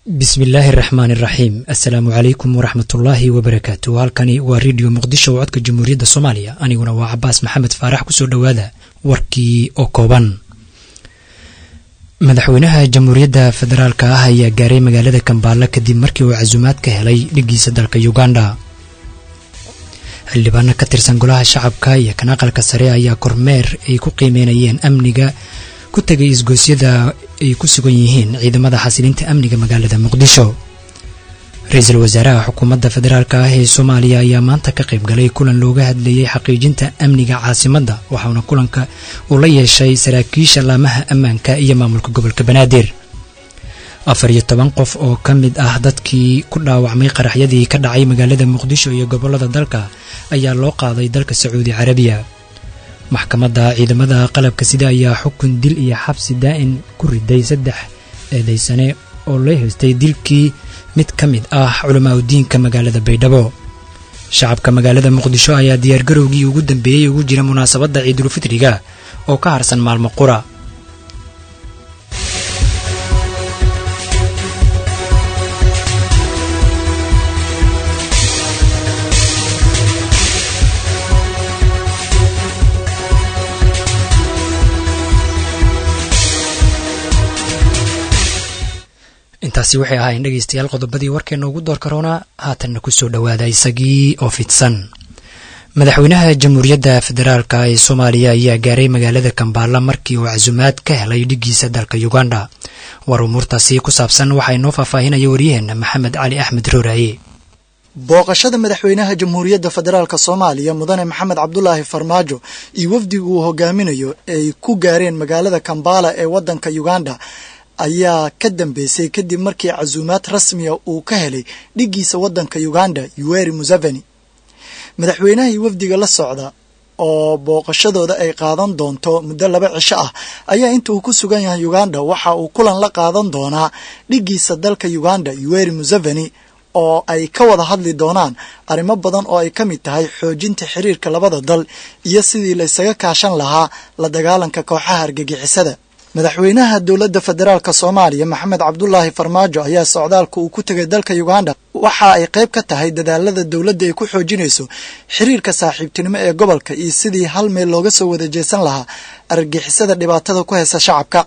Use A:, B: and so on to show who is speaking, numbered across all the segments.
A: bismillaahi araxmaan iraxiim assalaamu calaykum waraxmatullaahi wabarakaatu halkani waa redio muqdisho oo codka jamhuuriyadda soomaaliya aniguna waa cabaas maxamed faarax kusoo dhowaada warkii oo kooban madaxweynaha jamhuuriyadda federaalka ah ayaa gaaray magaalada kambaala kadib markii uu casuumaad ka helay dhigiisa dalka uganda xildhibaano ka tirsan golaha shacabka iyo kan aqalka sare ayaa kormeer ay ku qiimeynayeen amniga ku tegay isgoosyada ay ku sugan yihiin ciidamada xasilinta amniga magaalada muqdisho ra-iisul wasaaraha xukuumadda federaalk ah ee soomaaliya ayaa maanta ka qayb galay kulan looga hadlayay xaqiijinta amniga caasimadda waxauna kulanka uu la yeeshay saraakiisha laamaha ammaanka iyo maamulka gobolka banaadir afar iyo toban qof oo ka mid ah dadkii ku dhaawacmay qaraxyadii ka dhacay magaalada muqdisho iyo gobollada dalka ayaa loo qaaday dalka sacuudi carabiya maxkamadda ciidamada qalabka sida ayaa xukun dil iyo xabsi daa'in ku riday saddex eedaysane oo loo haystay dilkii mid ka mid ah culamaa udiinka magaalada baydhabo shacabka magaalada muqdisho ayaa diyaargarowgii ugu dambeeyey ugu jira munaasabadda ciidulfitriga oo ka harsan maalmo qura intaasi waxay ahaayeen dhegaystayaal qodobadii warkeena ugu door karoona haatanna kusoo dhowaada isagii oo fidsan madaxweynaha jamhuuriyadda federaalka ee soomaaliya ayaa gaaray magaalada kambaala markii uu casuumaad ka helay dhigiisa dalka uganda war umuurtaasi ku saabsan waxaa inoo faahfaahinaya waryaheena maxamed cali axmed rooraaye
B: booqashada madaxweynaha jamhuuriyadda federaalk soomaaliya mudane maxamed cabdulaahi farmaajo iyo wafdigu uu hogaaminayo ay ku gaareen magaalada kambala ee waddanka uganda ayaa ka dambeysay kadib markii casuumaad rasmiya uu ka helay dhigiisa waddanka uganda yuweri museveni madaxweynaha iyo wafdiga la socda oo booqashadooda ay qaadan doonto muddo laba cisho ah ayaa inta uu ku sugan yahay uganda waxa uu kulan la qaadan doonaa dhigiisa dalka uganda yuweri museveni oo ay ka wada hadli doonaan arrimo badan oo ay ka mid tahay xoojinta xiriirka labada dal iyo sidii la ysaga kaashan lahaa la dagaalanka kooxaha argagixisada madaxweynaha dowladda federaalk soomaaliya maxamed cabdulaahi farmaajo ayaa socdaalka uu ku tegay dalka uganda waxa ay qayb ka tahay dadaalada dowladda ay ku xoojinayso xiriirka saaxiibtinimo ee gobolka iyo sidii hal meel looga soo wada jeesan lahaa argagixisada dhibaatada ku haysa shacabka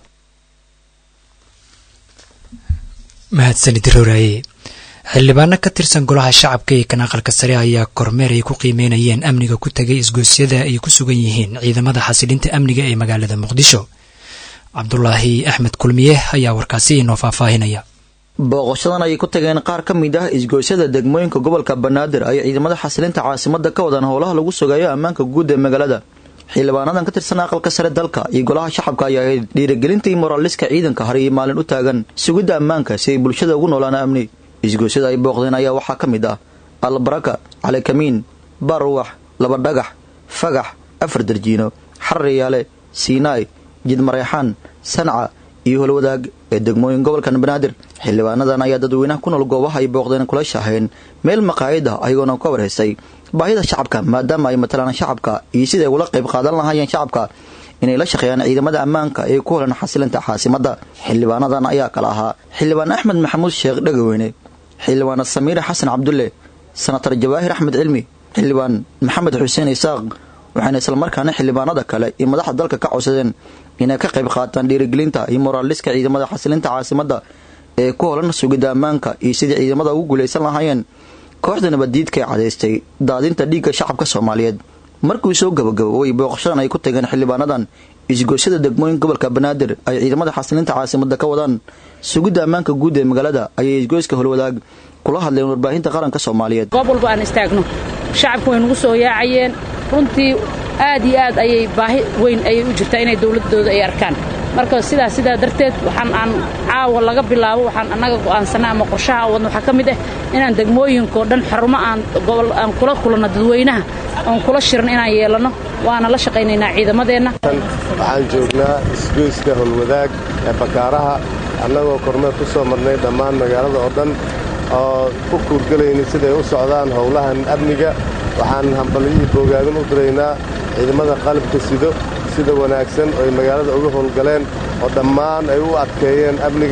A: mahadsanid roraaye xildhibaano ka tirsan golaha shacabka ee kan aqalka sare ayaa kormeer ay ku qiimeynayeen amniga ku tegay isgoosyada ay ku sugan yihiin ciidamada xasilinta amniga ee magaalada muqdisho cabdulaahi axmed kulmiye ayaa warkaasi inoo faahfaahinaya
C: booqashadan ayay ku tageen qaar ka mid ah isgoosyada degmooyinka gobolka banaadir ay ciidamada xasilinta caasimada ka wadaan howlaha lagu sugayo ammaanka guud ee magaalada xildhibaanadan ka tirsan aqalka sare dalka iyo golaha shacabka ayaa ahayd dhiirigelintii moraaliska ciidanka har iyo maalin u taagan sugidda ammaanka si ay bulshada ugu noolaan amni isgoosyada ay booqdeen ayaa waxaa ka mid ah albaraka calikamiin baruwax laba dhagax fagax afar darjiino xarriyaale siinaay jidmareexaan sanca iyo holwadaag ee degmooyin gobolkan banaadir xildhibaanadan ayaa dadweynaha ku nool goobaha ay booqdeen kula shaaheen meel maqaayid ah ayagoona ka warhaysay baahida shacabka maadaama ay matalaan shacabka iyo siday ula qayb qaadan lahaayeen shacabka inay la shaqeeyaan ciidamada ammaanka ee ku holan xasilinta caasimadda xildhibaanadan ayaa kala ahaa xildhibaan axmed maxamuud sheekh dhegaweyne xildhibaana samiire xasan cabdulle senatar jawaahir axmed cilmi xildhibaan maxamed xuseen isaaq waxayna islamarkaana xildhibaanada kale iyo madaxda dalka ka codsadeen inay ka qayb qaataan dhiirigelinta iyo moraaliska ciidamada xasilinta caasimadda ee ku holan sugidda ammaanka iyo sidii ciidamada ugu guulaysan lahaayeen kooxda nabaddiidka ee cadaystay daadinta dhiigga shacabka soomaaliyeed markii soo gabagaboway booqashadan ay ku tageen xildhibaanadan isgoosyada degmooyin gobolka banaadir ay ciidamada xasilinta caasimadda ka wadaan sugidda ammaanka guud ee magaalada ayay isgoyska holwadaag kula hadleen warbaahinta qaranka soomaaliyeed
D: goob walba aan istaagno shacabku way nagu soo yaacayeen runtii aad iyo aad ayay baahi weyn ayay u jirtaa inay dowladdooda ay arkaan marka sidaas sidaa darteed waxaan aan caawa laga bilaabo waxaan annaga go'aansannay ama qorshaha wadna waxaa ka mid ah inaan degmooyinkao dhan xarumo aan gobol aan kula kulanno dadweynaha oon kula shiran inaan yeelanno waana la shaqaynaynaa ciidamadeenna
E: waxaan joognaa isgoyska holwadaag ee bakaaraha annagoo kormeer ku soo marnay dhammaan magaalada oo dhan oo ku kuurgelaynay siday u socdaan howlahan amniga waxaan hambalyihii boogaadin u diraynaa ciidamada qalabka sido sida wanaagsan oo ay magaalada uga howlgaleen oo dhammaan ay u adkeeyeen amniga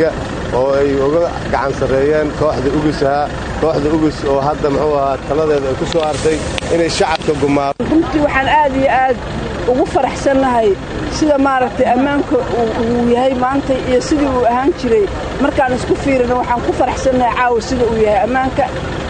E: oo ay uga gacan sarreeyeen kooxda ugus ahaa kooxda ugus oo hadda muxuu ahaa taladeeda ay ku soo artay inay shacabka gumaado
F: runtii waxaan aad iyo aad ugu faraxsannahay sida maaragtay ammaanka uu yahay maanta iyo sidii uu ahaan jiray markaan isku fiirino waxaan ku faraxsannahay caawa sida uu yahay ammaanka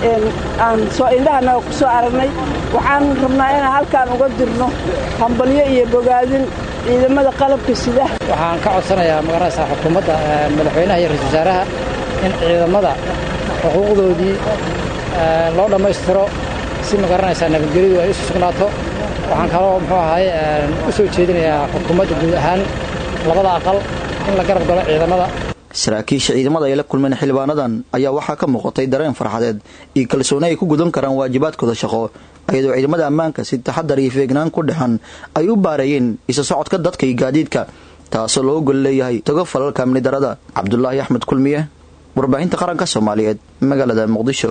F: aan soo indhahanaga ku soo aragnay waxaan rabnaa inaan halkaan uga dirno hambalyo iyo bogaadin ciidamada qalabka sida
G: waxaan ka codsanayaa magaranaysaa xukuumadda madaxweynaha iyo ra-isul wasaaraha in ciidamada xuquuqdoodii loo dhammaystiro si magaranaysaa nabadgelyadu ay isu sugnaato waxaan kaloo muxuu ahay u soo jeedinayaa xukuumadda guud ahaan labada aqal in la garab galo ciidamada
C: saraakiisha ciidamada ay la kulmeen xildhibaanadan ayaa waxaa ka muuqatay dareen farxadeed iyo kalsooni ay ku gudan karaan waajibaadkooda shaqo ayadoo ciidamada ammaanka si taxadar iyo feegnaan ku dhexan ay u baareeyeen isa socodka dadka iyo gaadiidka taasoo loo gol leeyahay togo falalka amni darada cabdulaahi axmed kulmiye warbaahinta qaranka soomaaliyeed magaalada muqdisho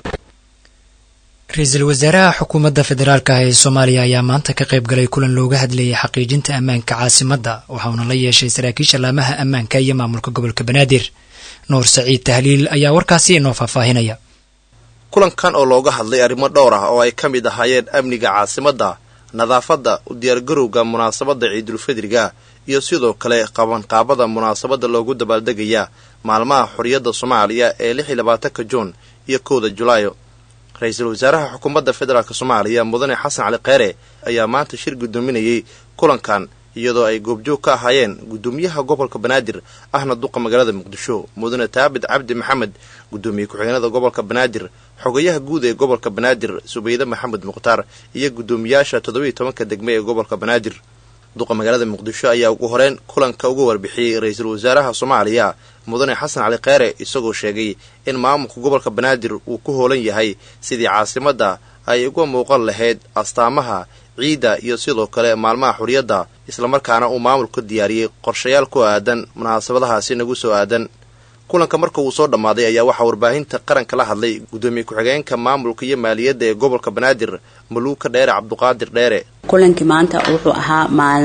A: ra-iisul wasaaraha xukuumadda federaalk ah ee soomaaliya ayaa maanta ka qayb galay kulan looga hadlayay xaqiijinta ammaanka caasimadda waxauna la yeeshay saraakiisha laamaha ammaanka iyo maamulka gobolka banaadir nuur saciid tahliil ayaa warkaasi inoo faahfaahinaya
H: kulankan oo looga hadlay arrimo dhowr ah oo ay ka mid ahaayeen amniga caasimadda nadaafadda u diyaargarowga munaasabadda ciidulfidriga iyo sidoo kale qabanqaabada munaasabadda loogu dabaaldegaya maalmaha xorriyadda soomaaliya ee lix iyo labaatanka juun iyo kowda julaayo ra-iisul wasaaraha xukuumadda federaalk soomaaliya mudane xasan cali kheyre ayaa maanta shir guddoominayay kulankan iyadoo ay goobjoog ka ahaayeen guddoomiyaha gobolka banaadir ahna duqa magaalada muqdisho mudane taabit cabdi maxamed guddoomiye ku-xigeenada gobolka banaadir xogayaha guud ee gobolka banaadir subayde maxamed mukhtaar iyo guddoomiyaasha toddobiiyo tobanka degme ee gobolka banaadir duqa magaalada muqdisho ayaa ugu horeyn kulanka uga warbixiyey ra-iisul wasaaraha soomaaliya mudane xasan cali kheyre isagoo sheegay in maamulka gobolka banaadir uu ku hoolan yahay sidii caasimadda ay uga muuqan lahayd astaamaha ciidda iyo sidoo kale maalmaha xuriyadda islamarkaana uu maamulku diyaariyey qorshayaal ku aadan munaasabadahaasi nagu soo aadan kulanka marka uu soo dhammaaday ayaa waxaa warbaahinta qaranka la hadlay guddoomiye ku-xigeenka maamulka iyo maaliyadda ee gobolka banaadir maluuka dheere cabduqaadir dheere
I: kulankii maanta wuxuu ahaa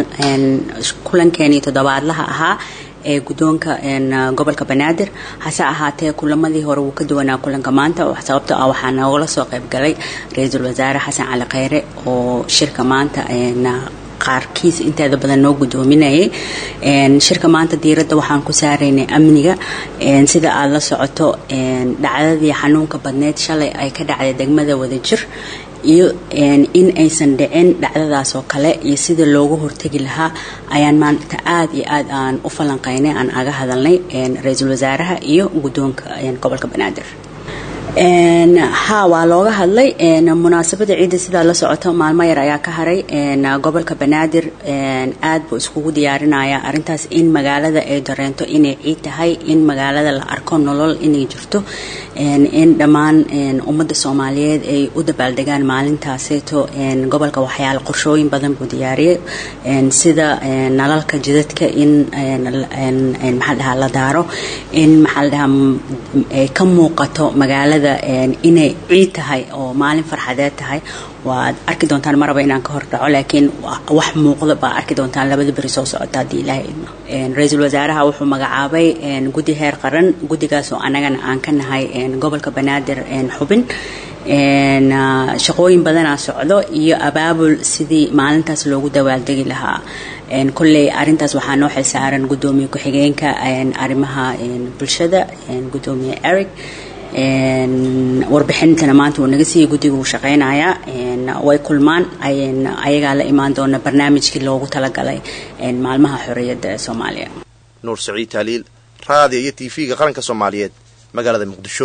I: kulankeenii toddobaadlaha ahaa ee guddoonka gobolka banaadir hase ahaatee kulamadii hore wuu ka duwanaa kulanka maanta sababto ah waxaa noogala soo qaybgalay ra-iisul wasaare xasan cali kheyre oo shirka maanta qaarkiis inteeda badan noo guddoominayay shirka maanta diiradda waxaan ku saaraynay amniga sida aada la socoto dhacdadii xanuunka badneyd shalay ay ka dhacday degmada wadajir iyo in aysan dhicin dhacdadaas oo kale iyo sida loogu hortegi lahaa ayaan maanta aada iyo aad aan u falanqaynay aan aga hadalnay ra-iisul wasaaraha iyo guddoonka gobolka banaadir ha waa looga hadlay munaasabada ciidda sidaa la socoto maalmo yar ayaa ka haray gobolka banaadir aad buu iskugu diyaarinaya arintaas in magaalada ay dareento inay ciid tahay in magaalada la arko nolol inay jirto in dhammaan ummadda soomaaliyeed ay u dabaaldegaan maalintaaseeto gobolka waxyaala qorshooyin badan buu diyaariyay sida nalalka jidadka in maxaa dhahaa la daaro in maxaa la dhahaa ay ka muuqato magaalada inay ciid tahay oo maalin farxadeed tahay waad arki doontaan maraba inaan ka hor dhaco laakiin wax muuqda baa arki doontaan labada beri soo socota haddii ilaahay idmo ra-iisul wasaaraha wuxuu magacaabay guddi heer qaran guddigaas oo annagana aan ka nahay gobolka banaadir xubin shaqooyin badanaa socdo iyo abaabul sidii maalintaas loogu dawaaldegi lahaa kolley arintaas waxaa noo xilsaaran guddoomiye ku-xigeenka arrimaha bulshada guddoomiye eric warbixintana maanta wuu naga siiyey guddiga wuu shaqaynayaa way kulmaan ayagaa la imaan doona barnaamijkii loogu talagalay maalmaha xorriyadda ee soomaaliya
H: nuur saciid taaliil raadiyo iyo t v-ga qaranka soomaaliyeed magaalada muqdisho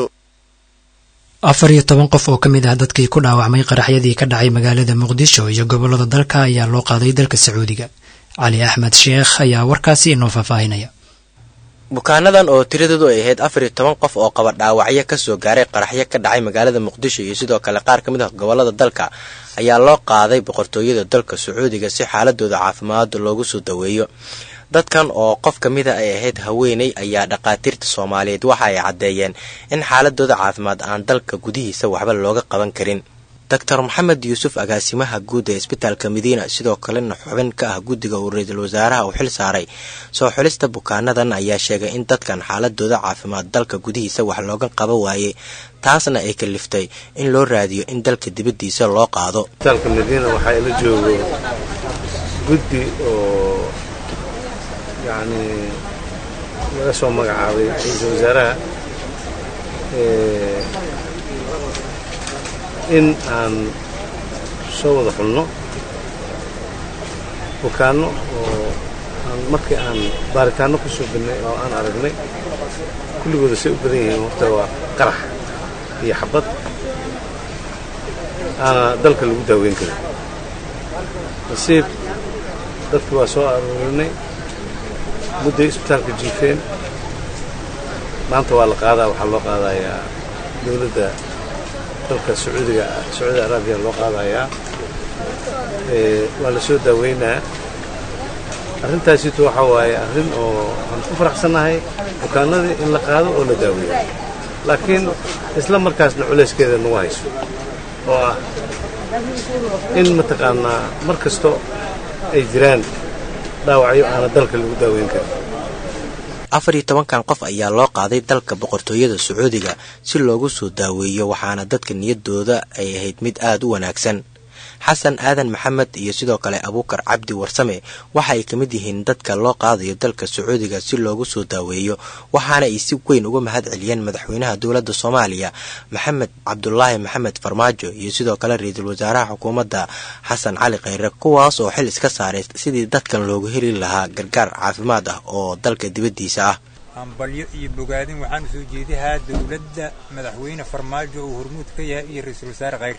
A: afar iyo toban qof oo ka mid ah dadkii ku dhaawacmay qaraxyadii ka dhacay magaalada muqdisho iyo gobollada dalka ayaa loo qaaday dalka sacuudiga cali axmed sheekh ayaa warkaasi inoo faahfaahinaya
J: bukaanadan oo tiradoodu ay ahayd afar iyo toban qof oo qaba dhaawacyo kasoo gaaray qaraxyo ka dhacay magaalada muqdisho iyo sidoo kale qaar ka mid ah gobollada dalka ayaa loo qaaday boqortooyada dalka sacuudiga si xaaladooda caafimaada loogu soo daweeyo dadkan oo qof ka mida ay ahayd haweeney ayaa dhakhaatiirta soomaaliyeed waxa ay caddeeyeen in xaaladooda caafimaad aan dalka gudihiisa waxba looga qaban karin doctor maxamed yuusuf agaasimaha guud ee isbitaalka madiina sidoo kalena xubin ka ah guddiga uu ra-iisul wasaaraha uu xil saaray soo xulista bukaanadan ayaa sheegay in dadkan xaaladooda caafimaad dalka gudihiisa wax looga qaban waayey taasna ay kaliftay in loo raadiyo in dalka dibaddiisa loo qaado
E: isbitaalka madiina waxaa ila joogo guddi oo yacni laga soo magacaabay ra-iisul wasaaraha in aan soo wada xulno bukaanno oo aan markii aan baaritaanno ku soo binnay oo aan aragnay kulligooda say u badan yihiin horta waa qarax iyo xabad aana dalka lagu daaweyn karin nasiib dadki waa soo aroorinay mudday isbitaalka jiifeen maanta waa la qaadaa waxaa loo qaadayaa dowladda dalka sacuudiga sacuudi arabiya loo qaadayaa waa la soo daaweynaa arrintaasitu waxaa waaye arrin oo aan ku faraxsannahay bukaanadii in la qaado oo la daaweeyo laakiin isla markaasna culayskeeda nagu hayso oo ah in mataqaanaa mar kasto ay jiraan dhaawacyo aana dalka lagu daaweyn karin
J: afar iyo tobankan qof ayaa loo qaaday dalka boqortooyada sacuudiga si loogu soo daaweeyo waxaana dadka niyaddooda ay ahayd mid aada u wanaagsan xasan aadan maxamed iyo sidoo kale abuukar cabdi warsame waxa ay ka mid yihiin dadka loo qaadayo dalka sacuudiga si loogu soo daaweeyo waxaana ay si weyn uga mahad celiyeen madaxweynaha dowladda soomaaliya maxamed cabdulaahi maxamed farmaajo iyo sidoo kale ra-iisul wasaaraha xukuumadda xasan cali kheyre kuwaas oo xil iska saaray sidii dadkan loogu heli lahaa gargaar caafimaad ah oo dalka dibaddiisa ah
K: hambalyo iyo bogaadin waxaan u soo jeedahaa dowladda madaxweyne farmaajo uu hormuud ka yahay iyo ra-iisul wasaare kheyre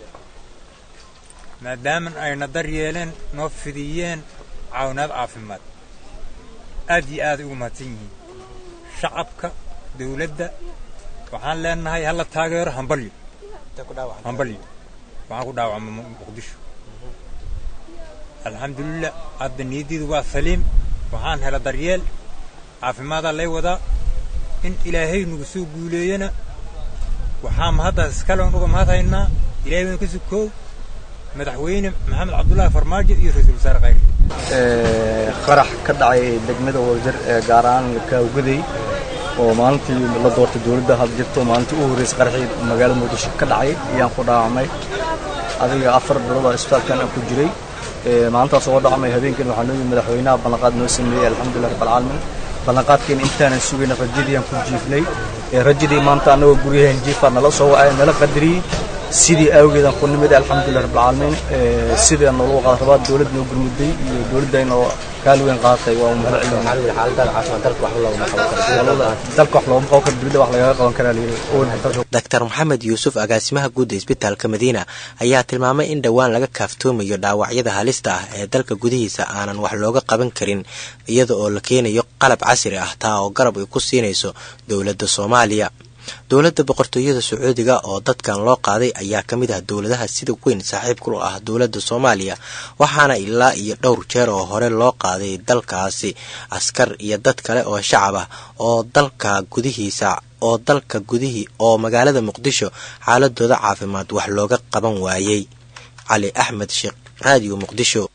K: maadaama ayna dar yeeleen noo fidiyeen caawinaad caafimaad aad iyo aaday ugu mahadsan yihiin shacabka dawladda waxaan leenahay hala taageero hambalyo hambalyo waxaan ku dhaawacma muqdisho alxamdulilah hadda niyaddiidu waa saliim waxaan hela daryeel caafimaadaa lay wadaa in ilaahay nagu soo guuleeyana waxaa mahaddaas iskale on uga mahad haynaa ilahay waynu ka sukoow madaxweyne maxamed cabdulaahi farmaajo iyo ra-iisul wasaare khayr
L: qarax ka dhacay degmada wadajir ee gaar ahaan kaawgaday oo maalintii la doortay dowladda had jirto maalintii u horreysay qaraxii magaalada muqdisho ka dhacay ayaan ku dhaawacmay adiga afar bilood oo isbitaalkan aan ku jiray maalintaas oo dhacmay habeenkan waxaa noo yimid madaxweynaha ballanqaad noo sameeyey alxamdulilah rabbilcaalamiin ballanqaadkeena intaanan sugayna rajadii aan ku jiifnay rajadii maanta annagoo guryahan jiifaa nala soo wacay nala qadariyey sidii awgeedaan ku nimid alxamdulilah rabbilcaalamiin sidii noogu qaad rabaa dowlad noo gurmuday iyo dowladayna oo kaali weyn qaadatay waa mahad celinadalka wax loogama qaban karo dibadda wax lagaga qaban karaa
J: doctor maxamed yuusuf agaasimaha guudda isbitaalka madiina ayaa tilmaamay in dhowaan laga kaaftoomayo dhaawacyada halista ah ee dalka gudihiisa aanan wax looga qaban karin iyada oo la keenayo qalab casri ah taa oo garab ay ku siinayso dowladda soomaaliya dowladda boqortooyada sacuudiga oo dadkan loo qaaday ayaa ka mid ah dowladaha sida weyn saaxiibku ah dowladda soomaaliya waxaana ilaa iyo dhowr jeer oo hore loo qaaday dalkaasi askar iyo dad kale oo shacab ah oo dalka gudihiisa oo dalka gudihii oo magaalada muqdisho xaaladooda caafimaad wax looga qaban waayey cali axmed sheekh raadiyo muqdisho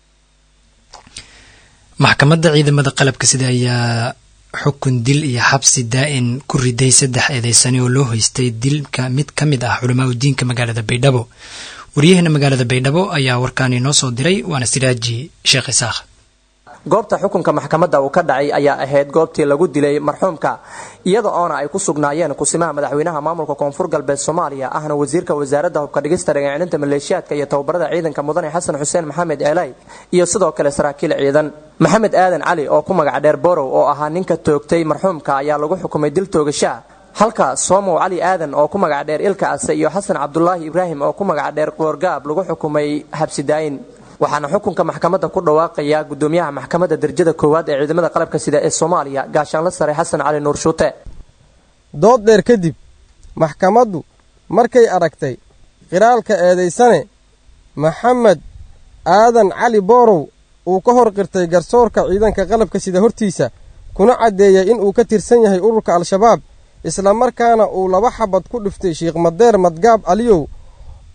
A: maxkamadda ciidamada qalabka sida ayaa xukun dil iyo xabsi daa'in ku riday saddex eedeysani oo loo hoystay dilka mid ka mid ah culamaa udiinka magaalada baydhabo waryaheena magaalada baydhabo ayaa warkaani noo soo diray waana siraaji sheekh isaakh
M: goobta xukunka maxkamadda uu ka dhacay ayaa ahayd goobtii lagu dilay marxuumka iyada oona ay ku sugnaayeen kusimaha madaxweynaha maamulka koonfur galbeed soomaaliya ahna wasiirka wasaaradda hubka dhigista dhagaacilinta maleeshiyaadka iyo tababarada ciidanka mudane xasan xuseen maxamed eelay iyo sidoo kale saraakiil ciidan maxamed aadan cali oo ku magac dheer borow oo ahaa ninka toogtay marxuumka ayaa lagu xukumay dil toogashaa halka soomow cali aadan oo ku magac dheer ilka ase iyo xasan cabdulaahi ibraahim oo ku magac dheer qoorgaab lagu xukumay xabsidaayin waxaana xukunka maxkamadda ku dhawaaqaya gudoomiyaha maxkamadda darajada koowaad ee ciidamada qalabka sida ee soomaaliya gaashaanla sare xasan cali nuur shuute
N: dood dheer kadib maxkamaddu markay aragtay qiraalka eedaysane maxamed aadan cali boorow uu ka hor qirtay garsoorka ciidanka qalabka sida hortiisa kuna caddeeyey in uu ka tirsan yahay ururka al-shabaab islamarkaana uu laba xabad ku dhiftay sheikh madeer madgaab caliyow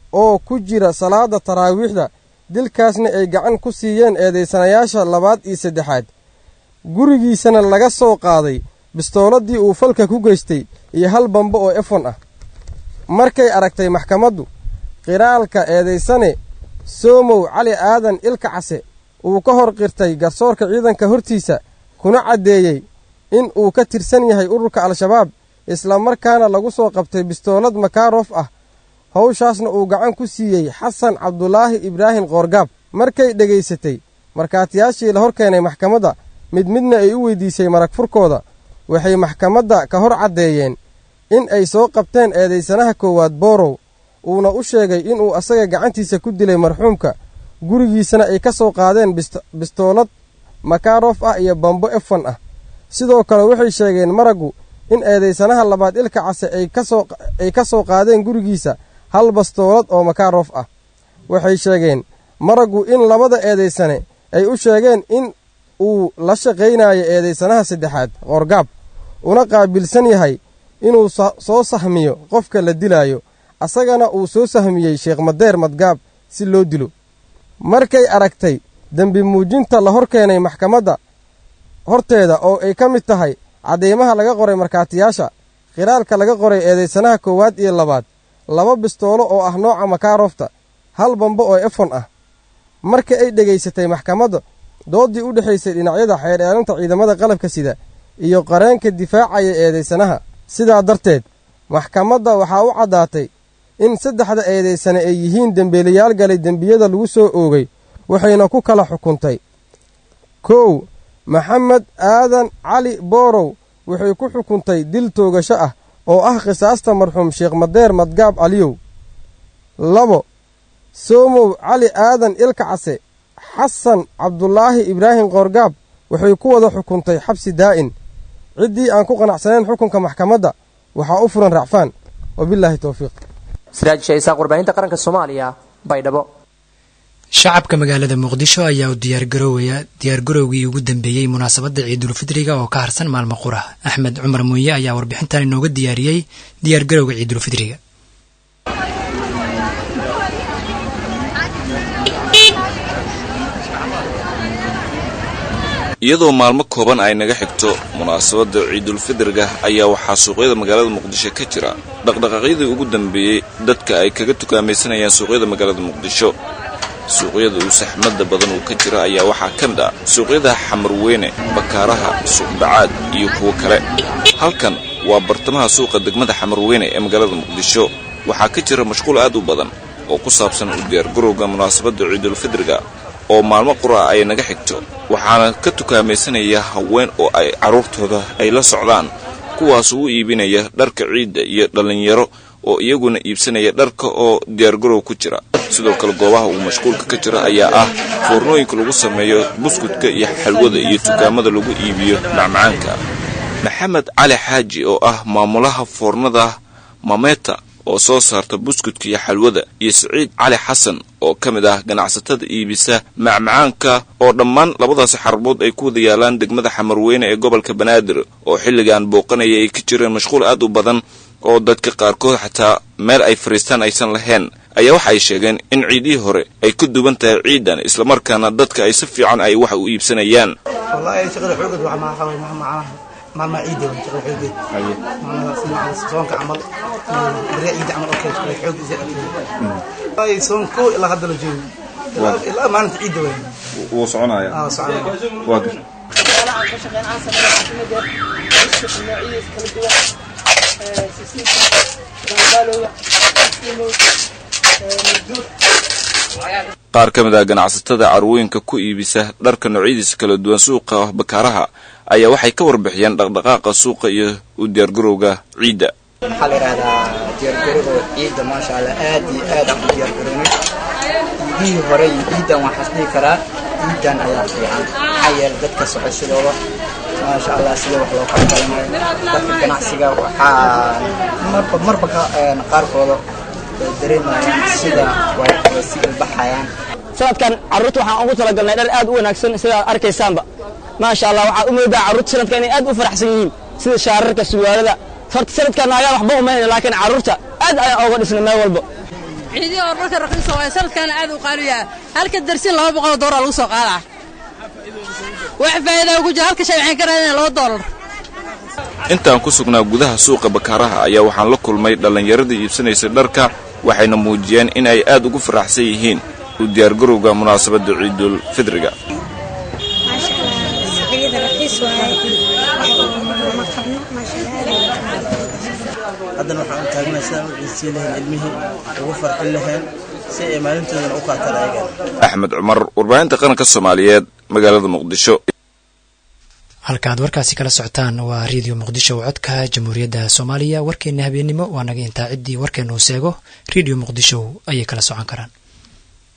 N: oo ku jira salaadda taraawiixda dilkaasna ay gacan ku siiyeen eedaysanayaasha labaad iyo saddexaad gurigiisana laga soo qaaday bistooladii uu falka ku geystay iyo hal bambo oo efon ah markay aragtay maxkamaddu qiraalka eedaysane soomow cali aadan ilka case uu ka hor qirtay garsoorka ciidanka hortiisa kuna caddeeyey in uu ka tirsan yahay ururka al-shabaab islamarkaana lagu soo qabtay bistoolad makaarof ah hawshaasna uu gacan ku siiyey xasan cabdulaahi ibraahim qoorgaab markay dhegaysatay markhaatiyaashii la hor keenay maxkamadda mid midna ay u weydiisay marag furkooda waxay maxkamadda ka hor caddeeyeen in ay soo qabteen eedaysanaha koowaad boorow uuna u sheegay inuu asaga gacantiisa ku dilay marxuumka gurigiisana ay ka soo qaadeen bistoolad makaarof ah iyo bambo efon ah sidoo kale waxay sheegeen maraggu in eedaysanaha labaad ilka case ay ka soo qaadeen gurigiisa hal bastoolad oo makaarof ah waxay sheegeen maraggu in labada eedaysane ay u sheegeen in uu la shaqaynayo eedaysanaha saddexaad qoorgaab una qaabilsan yahay inuu soo sahmiyo qofka la dilaayo asagana uu soo sahmiyey sheekh madeer madgaab si loo dilo markay aragtay dembi muujinta la hor keenay maxkamadda horteeda oo ay ka mid tahay cadeymaha laga qoray markhaatiyaasha khiraalka laga qoray eedaysanaha koowaad iyo labaad laba bistoolo oo ah nooca makaarofta hal bambo oo efon ah marka ay dhegaysatay maxkamadda dooddii u dhexaysay dhinacyada xeer eelinta ciidamada qalabka sida iyo qareenka difaacaya eedaysanaha sidaa darteed maxkamadda waxaa u caddaatay in saddexda eedaysane ay yihiin dembeelayaal galay dembiyada lagu soo oogay waxayna ku kala xukuntay kow maxamed aadan cali boorow waxay ku xukuntay dil toogasho ah oo ah khisaasta marxuum sheekh madeer madgaab caliyow labo soomow cali aadan ilka case xasan cabdulaahi ibraahim qoorgaab waxay ku wada xukuntay xabsi daa'in ciddii aan ku qanacsanayn xukunka maxkamadda waxaa u furan racfaan wabilaahi towfiiq
M: siraaj shaisaaq warbaahinta qaranka soomaaliya baydhabo
A: shacabka magaalada muqdisho ayaa u diyaargaroowaya diyaargarowgii ugu dambeeyey munaasabadda ciidulfidriga oo ka harsan maalmo qura axmed cumar muuye ayaa warbixintan inooga diyaariyey diyaargarowga ciidulfidriga
O: iyadoo maalmo kooban ay naga xigto munaasabadda ciidulfidriga ayaa waxaa suuqyada magaalada muqdisho ka jira dhaqdhaqaaqyadii ugu dambeeyey dadka ay kaga tukaamaysanayaan suuqyada magaalada muqdisho suuqyada uu saxmadda badan uu ka jira ayaa waxaa ka mid ah suuqyada xamarweyne bakaaraha suuqbacaad iyo kuwo kale halkan waa bartamaha suuqa degmada xamarweyne ee magaalada muqdisho waxaa ka jira mashquul aad u badan oo ku saabsan u diyaargarowga munaasabadda ciidulfidriga oo maalmo qura ay naga xigto waxaana ka tukaamaysanaya haween oo ay carruurtooda ay la socdaan kuwaas u iibinaya dharka ciidda iyo dhallinyaro oo iyaguna iibsanaya dharka oo diyaargarow ku jira sidoo kale goobaha uu mashquulka ka jira ayaa ah foornooyinka lagu sameeyo buskudka iyo xalwada iyo dukaamada lagu iibiyo macmacaanka maxamed cali xaaji oo ah maamulaha foornada mameta oo soo saarta buskudka iyo xalwada iyo siciid cali xasan oo ka mid ah ganacsatada iibisa macmacaanka oo dhammaan labadaasi xarabood ay ku wada yaalaan degmada xamarweyne ee gobolka banaadir oo xilligan booqanaya ay ka jireen mashquul aad u badan oo dadka qaarkood xataa meel ay fadhiistaan aysan lahayn ayaa waxa ay sheegeen in ciidihii hore ay ku duwan tahay ciidan islamarkaana dadka ay si fiican ay wax u iibsanayaan
P: maalmaha ciidda waa shaqada xoogeed maalmaha soonka camal bariya ciidda camal oo kale xoog ay soon ko ilaa hadda la joogo ilaa maalinta ciidda waa
O: wuu soconaya
P: aa soconaya
O: waa gar qaar ka mid ah ganacsatada carwooyinka ku iibisa dharka noocyadiisa kala duwan suuqa bakaaraha ayaa waxay ka warbixiyeen dhaqdhaqaaqa suuqa iyo u diyaargarowga ciidda
Q: waxaa la yidhahdaa diyaargarowga ciidda maasha allah aad iyo aad aan u diyaargarownay ciidihii hore iyo ciiddan waxaan isdhihi karaa ciiddan ayaa fiican maxaa yeele dadka socoshadooda maasha allah sida wax loo kala galanayo dadka ganacsiga waxaa marba marba qaarkooda dareemayaan sida way si ilbaxayaan
R: sanadkan carruurta waxaan ugu talagalnay dhar aad u wanaagsan sidaad arkaysaanba maasha allah waxaad u moodaa carruurta sanadkan inay aad u faraxsan yihiin sida shaararka suwaalada horta sanadkan nagaa waxba umaynayna laakiin carruurta aad ayaan ooga dhisnay meel walba
S: ciidii hore dharka raqiisa waaye sanadkaana aad u qaaliyaa halka darsin laba boqol oo doolar lagu soo qaadaa wax faa'iidaa ugu jira halka shay waxaan ka raadinaa laba doolar
O: intaan ku sugnaa gudaha suuqa bakaaraha ayaa waxaan la kulmay dhallinyaradii iibsanaysay dharka waxayna muujiyeen in ay aad ugu faraxsan yihiin u diyaargarowga munaasabadda ciidul fidriga
T: haddana waxaan u taagnahay sidaan u ciidsiin lahayn ilmihii ugu farxin lahayn si ay maalintoodana u qaataan ayagan
O: axmed cumar warbaahinta qaranka soomaaliyeed magaalada muqdisho
A: halkaaad warkaasi kala socotaan waa redio muqdisho oo codka jamhuuriyadda soomaaliya warkeenna habeennimo waa naga intaa ciddii warkeenna uu seego redio muqdisho ayay kala socon karaan